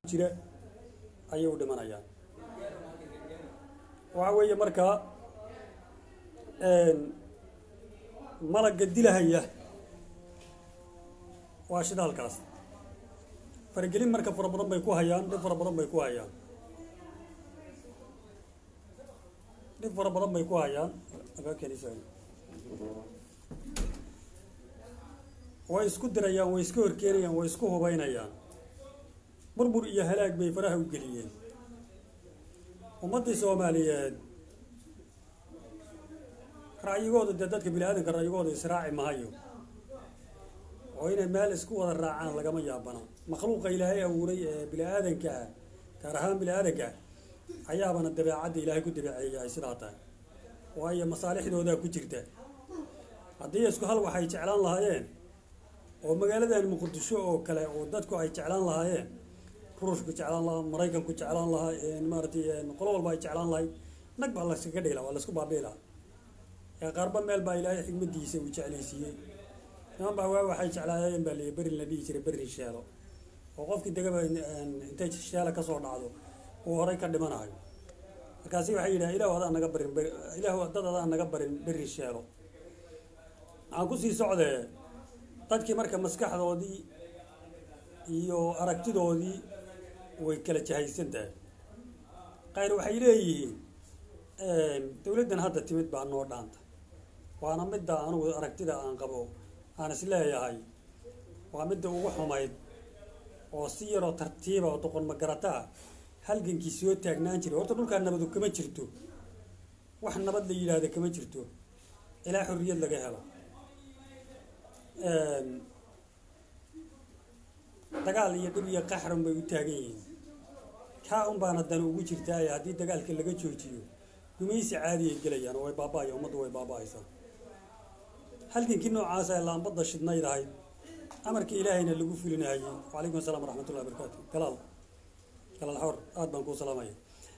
jira ayay u dhimanayaan waxa weeye markaa malagga dilahaya waa shidaalkaas faragelin marka fara badan bay ku hayaan dhib fara badan bay ku hayaan dhib fara badan bay ku hayaan way isku dirayaan way iska horkeenayaan way isku hubaynayaan burbur iyo halaag bay faraha u geliyeen ummaddii soomaaliyeed ra'yigooda dee dadka bini aadanka ra'yigooda israaci mahayo oo inay meel isku wada raacaan lagama yaabana makhluuqa ilaahay abuuray ee bini aadanka ah gaar ahaan bini aadanka ayaabana dabeecadda ilaahay ku dabeeceeyay ay sidaa tahay waayo masaalixdoodaa ku jirta haddii isku hal waxay jeclaan lahaayeen oo magaaladan muqdisho oo kale oo dadku ay jeclaan lahaayeen ruushku jeclaan lahaa maraykanku jeclaan lahaa maaratay qolo walba ay jeclaan lahay nag baa layskaga dhigla waa laysku baabii lahaa ee qaarba meel baa ilaahay xigmadiisa uu jeclaysiiyey niman baa waa waxay jeclaayeen baa liyi berin la dhihi jiray berin sheelo oo qofkii degaba intay sheela kasoo dhacdo uu horay ka dhimanayo markaasi waxay yidhaha ilahu adaan naga barin ilahu dad adaan naga barin berin sheelo waxaan kusii socdee dadkii marka maskaxdoodii iyo aragtidoodii way kala jahaysan tahay qayr waxay leeyihiin dowladdan hadda timid baa noo dhaanta waana midda anugu aragtida aan qabo aan is leeyahay waa midda ugu xumayd oo si yaroo tartiiba oo doqon magarata ah halgankii soo taagnaan jiray horta dhulkaa nabadu kama jirto wax nabad la yidhaahda kama jirto ilaa xorriyad laga helo dagaal iyo dhib iyo qaxran bay u taagan yihiin kaa un baana dan ugu jirtaaye haddii dagaalka laga joojiyo gumaysi caadi ay gelayaan oo way baaba-aya ummaddu way baaba-aysaa halgankii noocaas ee laambadda shidnayd ahayd amarka ilaahayna lagu fulinahayey wacalaykum assalam waraxmatullahi barakaatu galaal galaal xor aada baan kuu salaamaya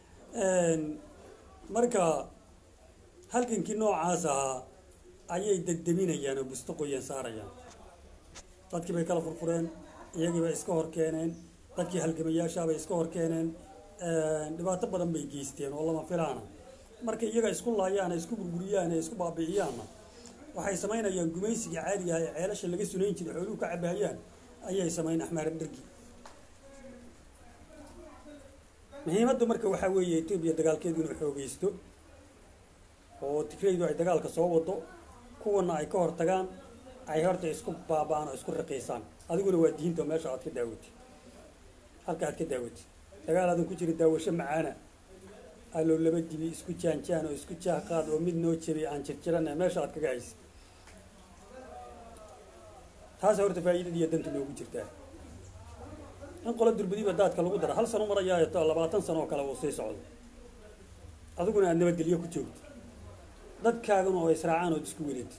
marka halgankii noocaas ahaa ayay degdeminayaan oo busto qoyan saarayaan dadkii bay kala furfureen iyagii bay iska hor keeneen dadkii halgamayaashaa bay iska hor keeneen dhibaato badan bay geysteen oo lama filaana marka iyaga isku laayaan isku burburiyaan ee isku baabi'iyaanna waxay samaynayaan gumaysiga caadiga ah ee ceelasha laga sunayn jiray xooluhu ka cabahayaan ayay samayn axmaar dhargi muhiimaddu marka waxaa weeye etoobiya dagaalkeedu inuu xoogeysto oo tigraydu ay dagaalka soo wado kuwana ay ka hor tagaan ay horta isku baaba'aan oo isku raqiisaan adiguna waa diinta meesha aad ka daawatid halka aad ka daawatid dagaal aadan ku jira daawasho macaana aloo laba dibi isku jaanjaan oo isku jaaqaad oo mid noo jabay aan jirjirana meesha aad kaga haysa taasa horta faa'iidadiiyo danta noogu jirtaa in qola durbadiiba daadka lagu dara hal sano marayaayo labaatan sano oo kale uu sii socdo adiguna aad nabadgelyo ku joogto dadkaagana oo israacaan ood isku weleetid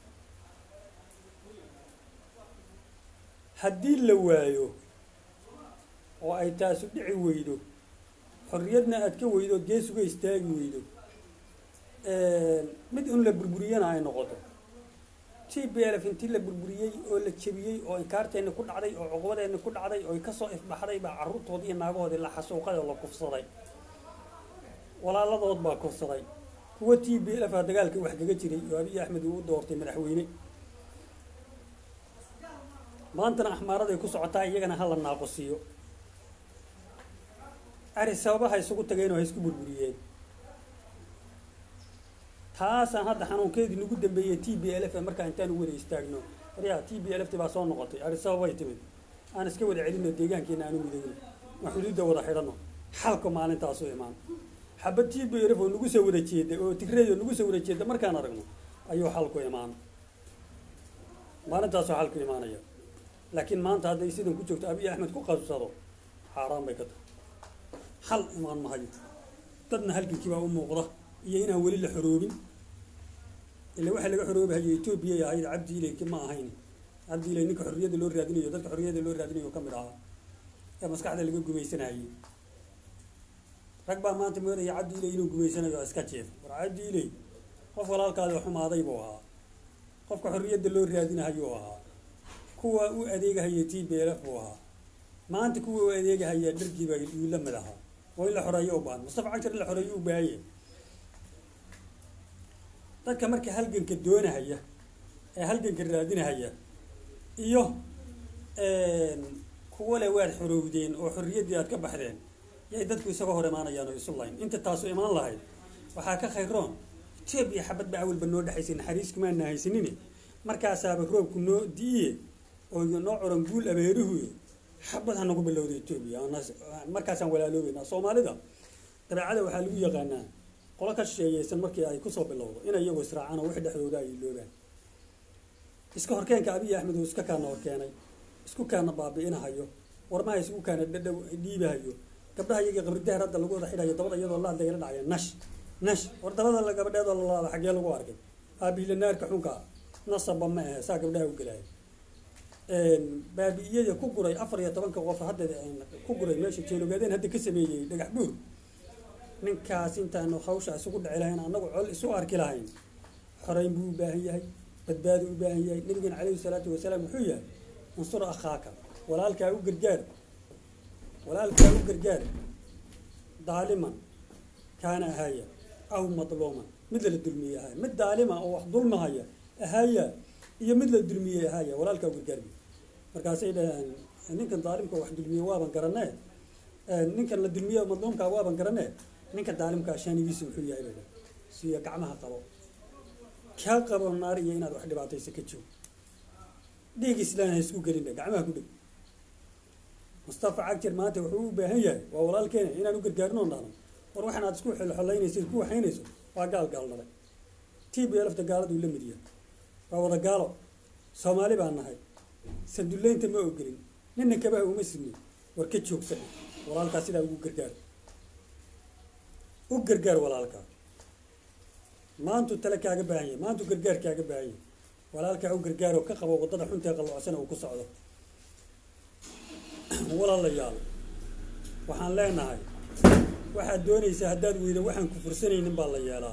haddii la waayo oo ay taasu dhici weydo xorriyadna aad ka weydo ood gees uga istaagi weydo mid un la burburiyana ay noqoto t b lf intii la burburiyey oo la jebiyey oo inkaarteenni ku dhacday oo cuqubadeenni ku dhacday oo kasoo ifbaxday baa carruurtoodii iyo naagahoodii la xasuuqay oo la kufsaday walaaladood baa kufsaday kuwa t b lf a dagaalka wax kaga jiray oo abiy axmed uu u doortay madaxweyne maantana axmaaraday ku socotaa iyagana hala naaqosiiyo ari sababaha isugu tageen oo ha isku burburiyeen taasaan hadda xanuunkeedii nagu dambeeyey t b l f markaa intaan u wada istaagno waryaa t b l f ti baa soo noqotay ari sababay timid aan iska wada celino deegaankeena aanu midowno ma xuduudda wada xidhano xalka maalintaasu imaan xabad t b l f oo nagu soo wada jeeda oo tigreey oo nagu soo wada jeeda markaan aragno ayuu xalku imaan maalintaasuu xalku imaanaya laakiin maanta hadday sidan ku joogto abiy axmed ku qabsado xaaraan bay ka tahay xal imaan mahayo dadna halgankii baa u muuqda iyo inaan weli la xoroobin ila waxaa laga xoroobahayo etoobiyay ahayd cabdi ilayki ma ahayn cabdi ilay ninka xorriyadda loo raadinayo dadka xorriyadda loo raadinayo ka mid ahaa ee maskaxda laga gumaysanayay rag baa maanta moodaya cabdi ilay inuu gumaysanayo iska jeef war cabdi ilay qof walaalkaadi xumaaday buu ahaa qofka xorriyadda loo raadinahayuu ahaa kuwa u adeegahaya t b l f buu ahaa maanta kuwa u adeegahaya dhargiiba uu la mid ahaa oo in la xoreeyo u baahan mustafa cagjar in la xoreeyo u baahanya dadka marka halganka doonahaya ee halganka raadinahaya iyo kuwa le waad xorowdeen oo xorriyaddii aad ka baxdeen yay dadku isaga hor imaanayaan oo isu layn inta taasu imaan lahayd waxaa ka khayroon etoobiya xabad ba awalba noo dhexaysay naxariis kumaana haysanine markaasaaba roobku noo di'iye oo noo coran guul abeeruhu xabad ha nagu bilowda etoobiya markaasaan walaaloobeynaa soomaalida dabeecada waxaa lagu yaqaanaa qolo ka shisheeyeysan markii ay kusoo bilowdo inay iyagu israacaan oo wixii dhexdooda ay iloobaan iska horkeenka abiy axmed uu iska kaana horkeenay isku kaana baabi'inahayo warmaha isku kaana dhadhow dhiibahayo gabdhaha iyaga qabridaar hadda lagu wada xidhayo dabada iyadoo laad lagala dhacaya nash nash war dabada la gabadheedoo la laada xaggee lagu arkay aabiila naarka xunka nasaba ma ahe saa gabdhaha u gelaya baabi'iyada ku guray afar iyo tobanka qof hadda ku guray meesha jeelogaadeen hadda ka sameeyey dhagax buur ninkaas intaanu hawsha isugu dhici lahayn annagu col isu arki lahayn xoreyn buu u baahan yahay badbaadu u baahan yahay nabigeena calayhi salaatu wasalaam wuxuu yahay unsur akhaaka walaalkaa u gargaar walaalkaa u gargaar daaliman kaana ahaaya aw madluuman mid la dulmiyey ahaaya mid daalima oo wax dulmahaya ahaaya iyo mid la dulmiyey ahaaya walaalkaa u gargaarbi markaasay dhaheen ninkan daalimka wax dulmiye waaban garanee ninkan la dulmiye madluumkaa waaban garanee ninka daalimkaa shaanigiisa muxuu yahay bay siyo gacmaha qabo kaa qabo naar iyo inaad wax dhibaataysa ka joog dhiig islaan ha isku gelina gacmaha ku dhig mustafa cagjar maanta wuxuu u baahan yahay waa walaalkeena inaan u gargaarino dhahno war waxaan aad isku xolxolaynayso isku waxaynayso waa gaal gaalnabay t b lfta gaaladuu la mid yahay waa wada gaalo soomaali baa nahay sandullaynta ma ogelin nina kabaha uma sidni war ka joogsan walaalkaa sidaa ugu gargaar u gargaar walaalkaa maantuu tale kaaga baahan yahay maantuu gargaar kaaga baahan yahay walaalkaa u gargaaroo ka qabo waddada xuntae qalloocsan uu ku socdo walaalayaal waxaan leenahay waxaad doonaysaa haddaad weyda waxaan ku fursanaynin baa la yeelaa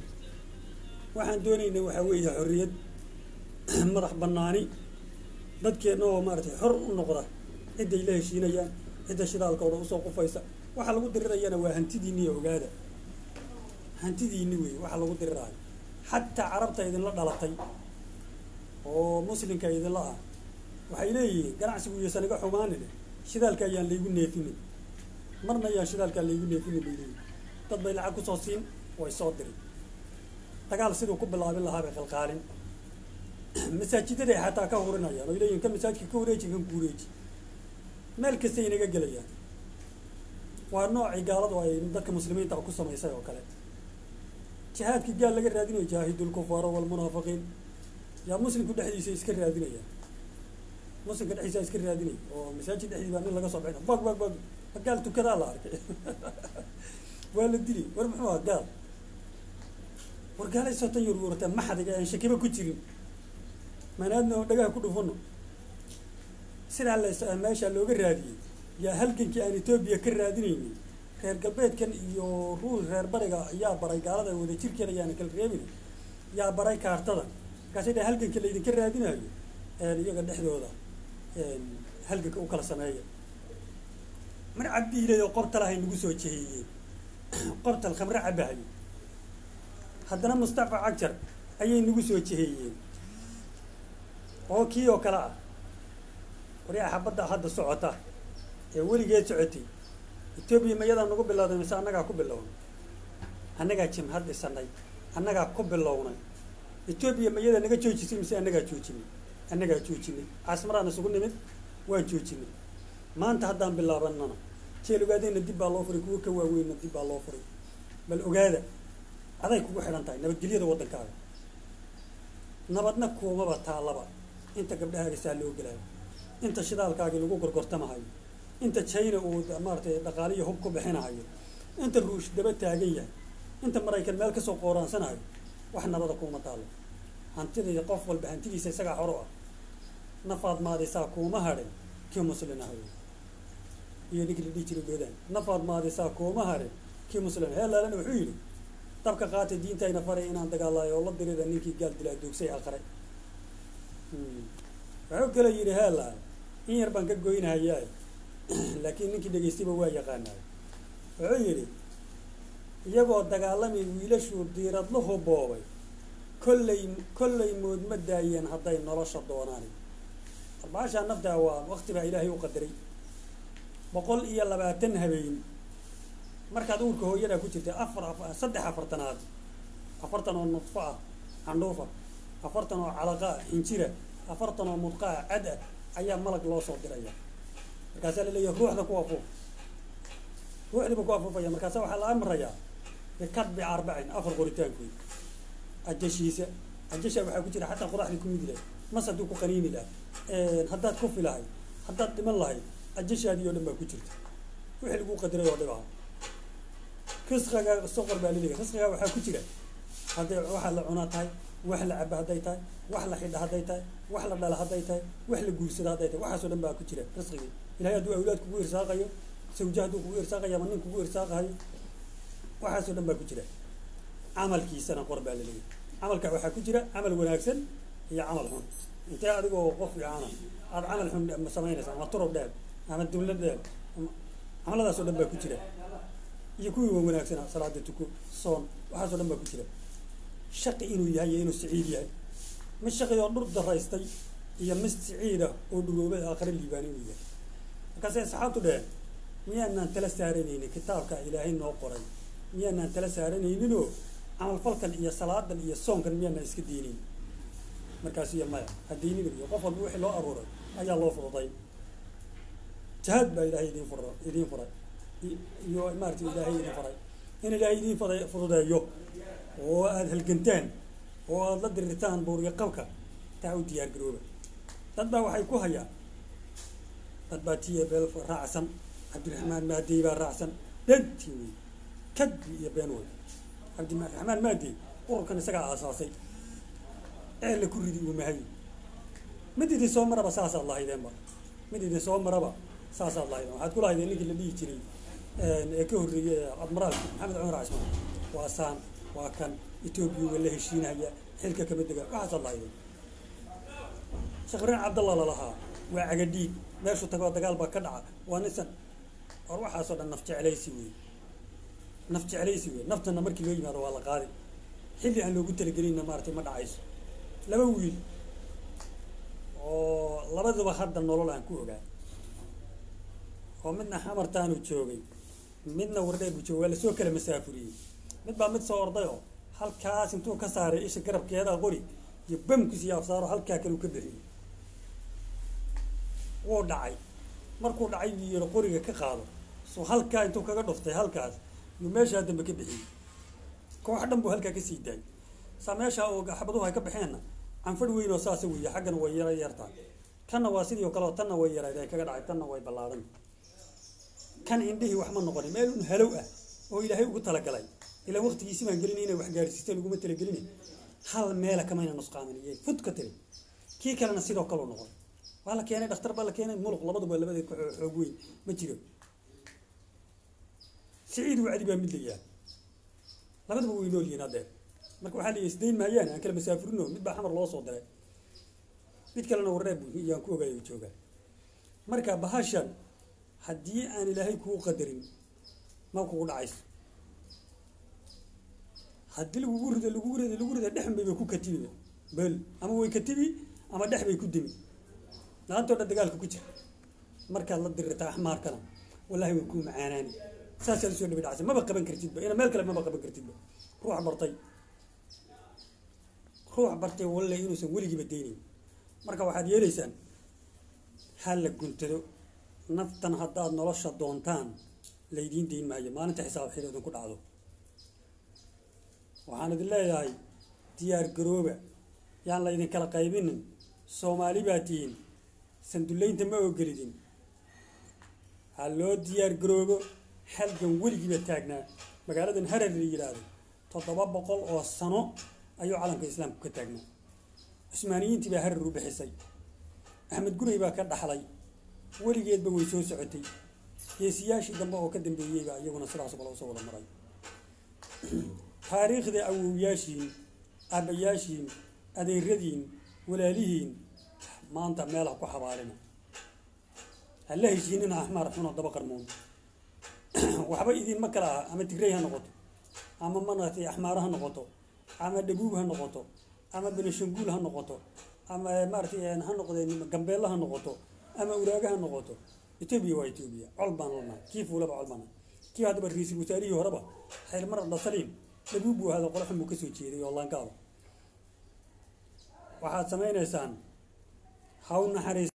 waxaan doonayna waxaa weeye xorriyad madax bannaani dadkeenna oo maaratay xor u noqda cidday la heshiinayaan cidda shidaalkooda usoo qufaysa waxaa lagu dirirayana waa hantidiinni iyo ogaada hantidiinni wey waxaa lagu diriraayo xataa carabta idinla dhalatay oo muslimka idinla ah waxay leeyihiin ganacsigu iyuusan iga xumaanine shidaalka ayaan laygu neefinin marna ayaan shidaalkaa laygu neefinin bay leeyihin dad bay lacag kusoo siin way soo diri dagaal siduu ku bilaabin lahaa bay qalqaalin masaajidaday xataa ka hurinayaan oy leeyihin ka masaajidka ka wareeji kan ku wareeji meel kastay inaga gelayaan waa noocii gaaladu ay dadka muslimiinta ku samaysay oo kale jihaadkii gaal laga raadinayo jaahidulkufaara walmunaafiqiin yaa muslimku dhexdiisa iska raadinaya muslimka dhexdiisa iska raadinaya oo masaajid dhexdii baa nin laga soo bixina bag bag bag gaal tukadaa la arkay waa la dili war muxuu aha gaal war gaalay sotan yar warataa maxadiga aan shakiba ku jirin manaadna oo dhagaha ku dhufano sidaa la meesha looga raadiyey yaa halgankii aan etoobiya ka raadinaynin reer galbeedkan iyo ruus reer bariga yaa baray gaalada wada jirkeeda ayaana kala reebina yaa baray kaartada markaasay dha halganka laydinka raadinayo iyaga dhexdooda halganka u kala sameeya mar cabdiilay oo qortalahay nagu soo jeheeyeen qortal khamre cabahayo haddana mustafa cagjar ayay nagu soo jeheeyeen oo kii oo kale ah waryaa xabadda hadda socota ee weligeed socotay etoobiya mayadaa nagu bilowday mise annagaa ku bilownay annagaa jimhad dhisanay annagaa ku bilownay etoobiya mayadaa naga joojisay mise annagaa joojinay annagaa joojinay caasmaraan isugu nimid waan joojinay maanta haddaan bilaabanana jeel ogaadayna dib baa loo furay kuwa ka waaweynna dib baa loo furay bal ogaada aday kugu xidhan tahay nabadgelyada waddankaaga nabadna kuumaba taallaba inta gabdhahaaga saa loo gelaayo inta shidaalkaagii lagu gorgortamahayo inta china uu maaratay dhaqaaliyo hub ku bixinahayo inta ruush daba taagan yahay inta maraykan meel kasoo qooraansanayo wax nabada kuuma taallo hantidii qof walba hantidiisa isagaa xoro ah nafaad maadisaa kuuma hadhin kii muslin ah iyo ninkii la dhihi jiray goodaan nafaad maadisaa kuuma hadhin kii muslin heelaalana wuxuu yidhi dabka qaatay diintayna faray inaan dagaalayo oo la dirida ninkii gaal dilaa doogsay aqray wuxuu kale yidhi heelaal in yar baan ka goynahayaa laakiin ninkii dhegaystayba waa yaqaanaa wuxuu yidhi iyagoo dagaalamay wiilashuu diiradluhu boobay kollay kollay moodma daayeen hadday nolosha doonaan arbaashaa naftaa waa wakti baa ilaahay u qadaray boqol iyo labaatan habeen markaad uurka hooyadaa ku jirtay afar saddex afartanaad afartan oo nudfo ah candhuufa afartan oo calaqa ah xinjira afartan oo mudqa ah cad ah ayaa malag loo soo diraya markaasaa la leeyahay ruuxda ku afuuf ruuxdiiba ku afuufaya markaasa waxaa la amrayaa bikadbi arbacin afar qoritaankood ajashiisa ajasha waxaa ku jira xataa qodaxdii ku midi lahay mas hadduu ku qaniini lahay haddaad kufi lahay haddaad dhiman lahay ajashaadii oo dhan baa ku jirta wixii lagu qadiray oo dhib ah risqiga soqor baa laleeyahay risqiga waxaa ku jira hadday waxa la cunaa tahay wax la caba hadday tahay wax la xidha hadday tahay wax la dhala hadday tahay wax la guursada hadday tahay waxaasoo dhan baa ku jira risqigii ilahay hadduu awlaad kugu irsaaqayo sawja hadduu kugu irsaaqayo ama nin kugu irsaaqayo waxaasoo dhan baa ku jira camalkiisana qor baa laleeyahay camalka waxaa ku jira camal wanaagsan iyo camal xun intee adigoo qof fiicana aada camal xun samaynaysa ama turub dheer ama dawlad dheer camaladaasoo dhan baa ku jira iyo kuwii wa wanaagsana salaada tuko soon waxaasoo dhan baa ku jira shaqi inuu yahay iyo inuu siciid yahay mid shaqi oo dhur daraystay iyo mid siciid ah oo dhuroobay aakhare liibaan inuu yahay markaasay asxaabtu dheheen miyaanaan tala saaranaynin kitaabka ilaahay noo qoray miyaanaan tala saaranayninoo camalfalkan iyo salaadan iyo soonkan miyaanaan iska diinin markaas iyo maya haddiinin iyo qof walba wixii loo aruuray ayaa loo fududay jihaad baa ilaahay idiin fura idiin furay iyo maarata ilaahay idin faray in ilaahay idiin faday fududeeyo oo aada halgantaan oo aada la dirirtaan buuriga qabka taa u diyaar garooba dad baa waxay ku hayaan dad baa tiya beel raacsan cabdiraxmaan maadey baa raacsan beentii wey kadbi iyo been wey cabdiraxmaan maadey ururkan isagaa aasaasay ee la ku ridi uu mahay mid idin soo maraba saasaad lahaydeenba mid idin soo maraba saasaad lahaydeen waxaad ku lahaydeen ninkii la dhihi jiray ee ka horreeyey admiraalki maxamed cumar casmaan waa saan waa kan etoobiya waa la heshiinaya xilka kama dega waxaasaad lahaydeen sheekh ibraahim cabdallah lalahaa waa cagadhiig meeshu tagoo dagaal baa ka dhaca waa nisan war waxaasoo dhan naf jeclaysi wey naf jeclaysi wey naftana markii loo yimaado waa la qaadi xilli aan loogu talagelinna maaratay ma dhacayso laba wiil oo labaduba hadda nolol aan ku ogaa oo midna xamartaanu joogay midna wardheer buu joogay waa lasoo kala masaafuriyey mid baa mid soo orday oo halkaas intuu ka saaray isha garabkeeda qori iyo bamkiis iyo afsaaro halkaa kale u ka bixiyey wuu dhacay markuu dhacay buu yiri qoriga ka qaado so halkaa intuu kaga dhuftay halkaas yuu meeshaa dambe ka bixiyey koox dhan buu halkaa kasii daayay saa meeshaa oo xabaduhu ay ka baxeenna canfadh weyn oo saasa weeye xaggana way yara yartaa kanna waa sidii o kale oo tanna way yarayd ay kaga dhacay tanna way ballaadan kan indhihii wax ma noqonin meel un halow ah oo ilaahay ugu talagalay ilaa waqtigiisi baan gelin inay wax gaadhsiista laguma talagelin hal meela kamayna nusqaamin iyo fud ka tiri kii kalena sidoo kaleu noqon waa la keenay dhakhtar baa la keenay muluq labaduba labada xoog weyn ma jiro siciid wacdi baa mid layaa labaduba way nool yihiin haddeer marka waxaa la isdayn maayaan aan kala masaafurino mid baa xamar loo soo diray mid kalena warreeb yaan ku ogaay joogaa marka bahashan haddii aan ilaahay kuu qadarin ma kugu dhacayso haddii lagugu rido lagugu rido lagu rido dhexan bayba ku katibi bel ama way katibi ama dhex bay ku dimi laantoo dhan dagaalka ku jira markaad la dirirta axmaarkana wallahi way kuu macaanaani saasaa lasoo dhabi dhacsa maba qaban kartidba ina meel kale maba qaban kartidba ruux bartay ruux bartay walle inuusan weligiiba daynayn marka waxaad yeelaysaan ha la guntado naftan haddaad nolosha doontaan laydiin dayn maayo maalinta xisaab xil idinku dhacdo waxaan idin leeyahay diyaar garooba yaan laydin kala qaybinin soomaali baa tihiin sandullaynta ma ogolidin ha loo diyaar garoobo halgan weligiiba taagnaa magaaladan harar la yidhaahdo toddoba boqol oo sano ayuu calanka islaamku ka taagnaa cusmaaniyiintii baa harar u bixisay axmed guray baa ka dhaxlay weligeedba way soo socotay geesiyaashii dambe oo ka dambeeyeyba iyaguna sidaas kale usoo wada maray taariikhda awowyaashiin aabbayaashiin adeeradiin walaalihiin maanta meel ha ku xabaalina ha la heshiinina axmaar xunoo daba qarmoon waxba idinma kala aha ama tigrey ha noqoto ama maratay axmaaro ha noqoto ama dhaguug ha noqoto ama benishanguul ha noqoto ama maaratay ha noqdeen gambeelle ha noqoto ama uraaga ha noqoto etoobiya waa etoobiya col baan lanahay kii fuulaba col baan kii haddaba ra-iisul wasaarihii horeba xaylmar dhasaliim dhaguug buu ahada qolo xun buu kasoo jeeday oo laankaada waxaad samaynaysaan haw naxariis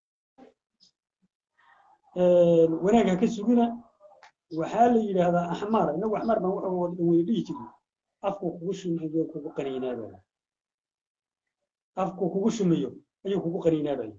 wanaag ha ka sugina waxaa la yidhaahdaa axmaar inagu axmaar baan wuxuu wada wada dhihi jiray afku kugu shumayo kugu qaniinaabaya afku kugu shumayo ayuu kugu qaniinaabaya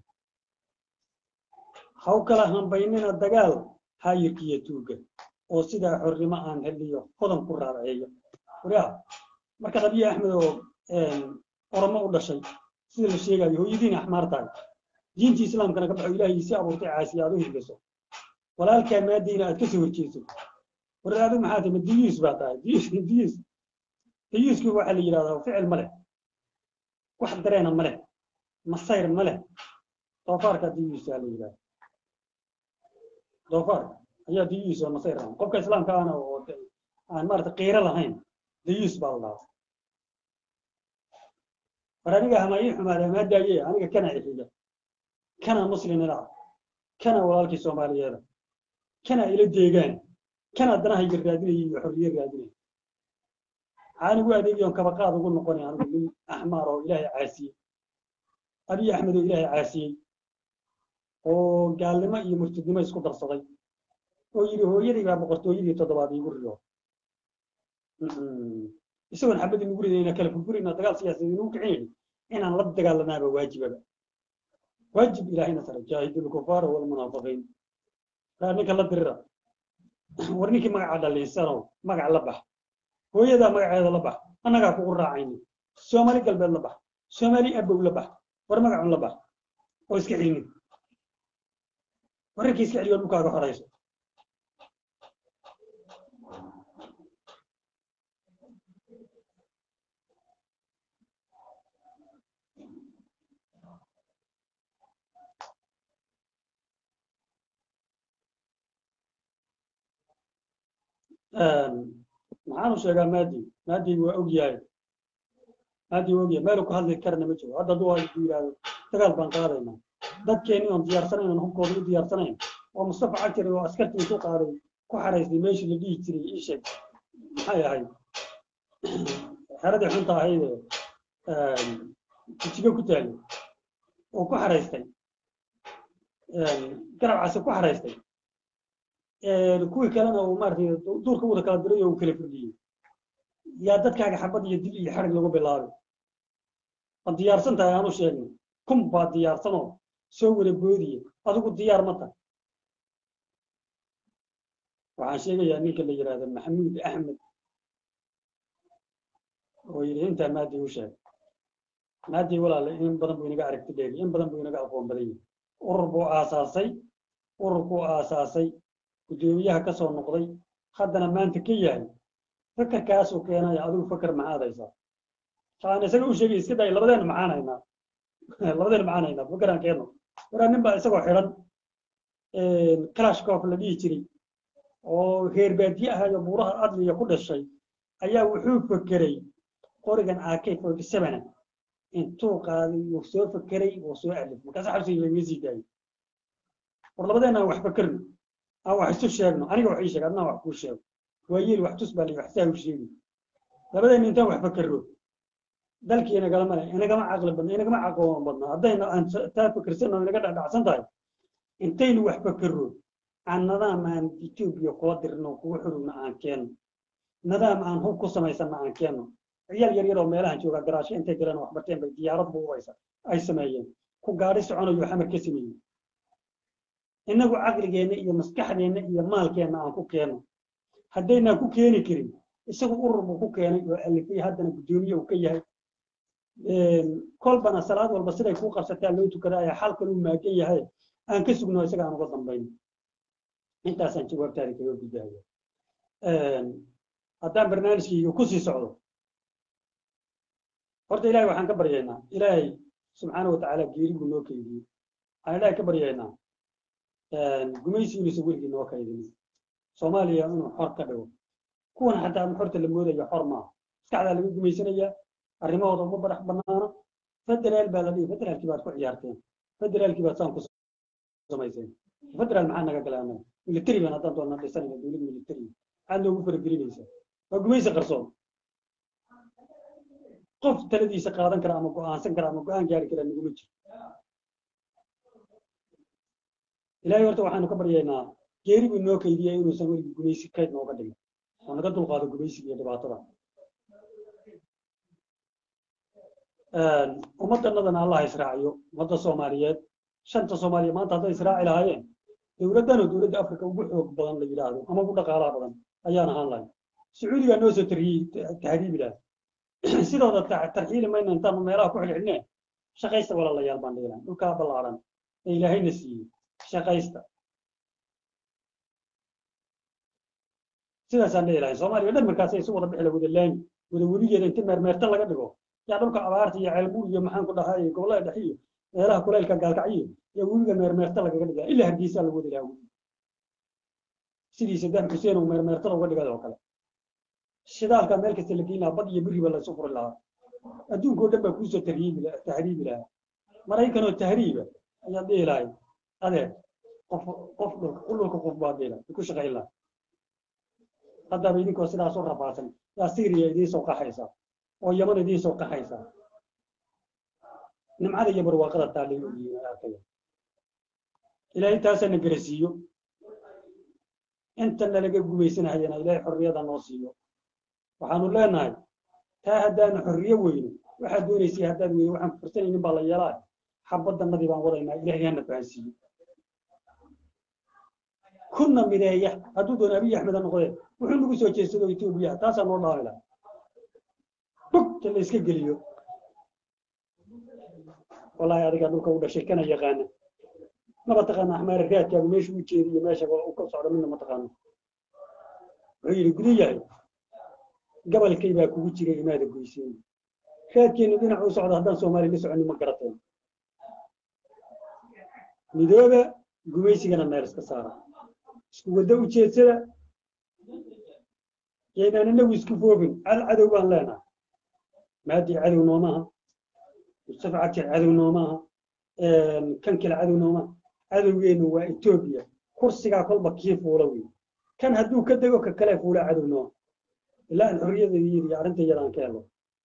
haw kala hambaynina dagaal hayirkiiyo tuuga oo sidaa xornimo aan heliyo hodan ku raaceeyo wariyaa marka abiy axmed oo oromo u dhashay sida la sheegayo hooyadiina axmaar tahay diintii islaamkana ka baxo ilaahay si abuurtay caasiya aad u hirgaso walaalkaa maadiina aad kasoo horjeeso war adigu maxaa tahay ma diyuus baa tahay diyuus diyuus diyuusku waxaa la yidhahdaa ficil ma leh wax dareena ma leh masayr ma leh doofaarka diyuusaa la yidhahda doofaarka ayaa diyuus oo masayr ahan qofka islaamka ahna oo aan maarata qiiro lahayn diyuus baa la dhahaa war aniga hama ii xumaada hamaa daaye aniga kana ixiga kana muslimina kana walaalkii soomaaliyeeda kana ila deegaan kana danahayga raadinaya iyo xorriye raadinaya anigu adeegiyoon kabaqaad ugu noqonay anigu nin axmaar oo ilaahay caasiyey abiy axmed oo ilaahay caasiyey oo gaalnimo iyo murtidnimo isku darsaday oo yidhi hooyadii baa boqortooyadii toddobaad iigu riyo isagoon xabadii nugu ridayna kala furfurina dagaal siyaasadeed nugu kicinayni inaan la dagaalanaaba waajibaba waajib ilaahayna sare jaahidu lkufaara walmunaafiqiin raa ninka la dirira war ninkii magaca dhalinsanow magac la bax hooyadaa magaceeda la bax annagaa kugu raacayni soomaali galbeed la bax soomaali abow la bax war magacun la bax oo iska cilmi wararkii iska celiyo dhulkaaga horayso maxaanu sheegaa maadi maadi waa og yahay maadi waa og yahay meelu ku hadli karana ma jiro hadda hadduu ku yidhaahdo dagaal baan qaadaynaa dadkeeni oon diyaarsanayn oon hubkooda u diyaarsanayn oo mustafa cagtir oo askartii ku qaaday ku xaraystay meeshii la dhihi jiray ii sheeg maxay ahayd xeradii xunta ahayd jijigo ku taagay oo ku xaraystay garabcasi ku xaraystay kuwii kalena uu maaragtay duurka wada kala diray oo uu kala firdhiyey yaa dadkaaga xabad iyo dil iyo xarig lagu bilaabay ma diyaarsan tahay aanu sheegno kun baa diyaarsanoo soo wada boodiye adigu diyaar ma tahay waxaan sheegayaa ninka la yidhaahda maxamuud axmed oo yidhi intaa maadi u sheeg maadi walaale in badan buu inaga aragti dheeri in badan buu inaga aqoon badan yahay urur buu aasaasay ururkuu aasaasay guddoomiyaha ka soo noqday haddana maanta ka yahay fakarkaasuu keenaya adigu fakar maxaad haysaa aan isaga u sheegay iska day labadeena maxaan haynaa labadeena maxaan haynaa fakaraan keenno waraa nin baa isagoo xidhan kalashkof la dhihi jiray oo reer baadiye ahayo buuraha adliya ku dhashay ayaa wuxuu fakeray qorigan ak forty sevena intuu qaaday wuu soo fakeray wuu soo alif markaasa xabsiga lagaga sii daayay war labadeena aan wax fakerno aan wax isu sheegno aniga wax ii sheeg adnaa wax kuu sheego waa yeeli wax tus baa la wax saa u sheegi labadeena intaan wax fakerno dalkii inagalama le inagama caqli badna inagama caqoon badna haddayna aan taa fakersanno inaga dhacdhacsan tahay intaynu wax fakerno aan nadaam aan etoobiya kula dirno kugu xurugna aan keenno nadaam aan hub ku samaysanna aan keenno ciyaal yar yar oo meelahan jooga garaasho intay galeen wax barteen bay diyaarad buubaysa ay sameeyeen ku gaadhi soconayo xamar ka sameeyey innagu caqligeenna iyo maskaxdeenna iyo maalkeenna aan ku keenno haddaynaan ku keeni karin isagu urur buu ku keenay oo alifay haddana guddoomiye uu ka yahay kolbana salaad walba siday kuu qabsataa loo tukada ayaa xalkan uu maagan yahay aan ka sugno isaga aan uga dambayno intaasaan jawaabtaada kaga gudahaya haddaan barnaamijkayga ku sii socdo horta ilahay waxaan ka baryaynaa ilaahay subxaana watacaala geeri buu noo keydiyey waxaan ilaahay ka baryaynaa gumaysi inuusan weligii noo kaydin soomaaliya inuu xor ka dhigo kuwan xataa xorta la moodayo xor maaha maskaxdaa laga gumaysanayaa arrimahooda uma badax banaana federaal baa la dhihi federaalkii baad ku ciyaarteen federaalkii baad saan ku samayseen federaal maxaa naga galay annaga military baan haddaan doona dhisanayna dowlad military maxaad noogu faragelinaysaa waa gumaysi qarsoon qof taladiisa qaadan kara ama go'aansan kara ama go'aan gaari kara naguma jiro ilaahay horta waxaanu ka baryaynaa geeri buu noo kaydiya inuusan weligii gumaysi kayd nooga dhigin oo naga dulqaado gumaysiga iyo dhibaatada ummaddanadana allah israaciyo ummadda soomaaliyeed shanta soomaaliya maanta hadday israaci lahaayeen dowladdanoo dowladda afrika ugu xoog badan la yidhaahdo ama ugu dhaqaalaha badan ayaan ahaan lahay sacuudigaa noo soo tariyey tahriibi lahay sidooda tarxiili mayna intaanu meelaha ku xidhxidhne shaqaysta walaalayaal baan dhihi lahay dhulkaa ballaaran ee ilaahayna siiyey shaqaysta sidaasaan dhihi lahay soomaaliya dhan markaas isu wada bixila wada laami wada webigeeda inti meermeerta laga dhigo yaa dhulka abaarta iyo ceelbuur iyo maxaan ku dhahaa iyo gobollada dhexe iyo meelaha kuleylka gaalkacyo iyo webiga meermeerta lagaga dhigaa ilaa hargeysaa lagu wadi lahaa webi sidii sadaam xuseen oo meermeertada uga dhigay oo kale shidaalka meel kasta la geyn lahaa bad iyo biriba laysu furi lahaa adduunka oo dhan baa kuusoo tahriibi tahriibi lahaa maraykanoo tahriiba ayaad dhihi lahay adeer qof qof dhulka dhulka qof baad dhihi lahay ku shaqayn lahaa haddaba idinkoo sidaas u rafaadsan yaa syriya idiin soo qaxaysa oo yaman idiin soo qaxaysa nimcada iyo barwaaqada taallay ogyihiin arkaya ilaahay taasana garasiiyo inta nalaga gumaysanahayana ilaahay xorriyada noo siiyo waxaanu leenahay taa haddaanu xorriyo weyno waxaad doonaysay haddaad weyno waxaan fursanaynin baa la yeelaa xabadannadii baan wadaynaa ilaahay hana fahansiiyo kuna mideeya hadduu doono abiy axmed ha noqdee wuxuu nagu soo jeedsado etoobiya taasaa noo dhaami laha dhugta la iska geliyo wallaahi adigaa dhulka u dhashay kana yaqaana maba taqaana axmaare raadkaagu meesha u jeedi iyo meesha u ka socdo midna ma taqaano wuxuu yidhi gudu yahay gabalkay baa kugu jiray imaada goyseen raadkeenu dhinac u socdo haddaan soomaali la soconin ma garateen midooba gumaysigana meel iska saara isku waddo u jeedsada yaynaan inagu isku foogin cal cadow baan leenahay maadii cadow noomaha mustafa cagjar cadow noomaha kan kale cadow noomaha cadowgeenu waa etoobiya kursigaa kolba kii fuula wey kan hadduu ka dego ka kale fuula cadow nooma ilaa aan xorriyadeedii iyo arrinta iyadaan ka helo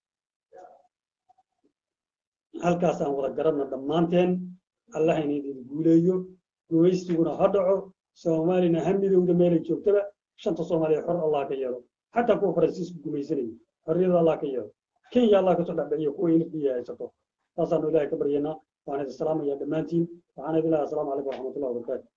halkaasaan wada garanna dhammaanteen allah inaydin guuleeyo gumaysiguna ha dhaco soomaalina ha midowda meelay joogtaba shanta soomaaliya xor allah ka yeelo xataa kuwa faransiisku gumaysanaya xorriyada allah ka yeelo kenya allah kasoo dhexbixiyo kuwa infiya haysato taasaanu ilaahay ka baryanaa waan idin salaamaya dhammaantiin waxaan idin leeyahay asalaamu calaykum waraxmatullahi wabarakaatu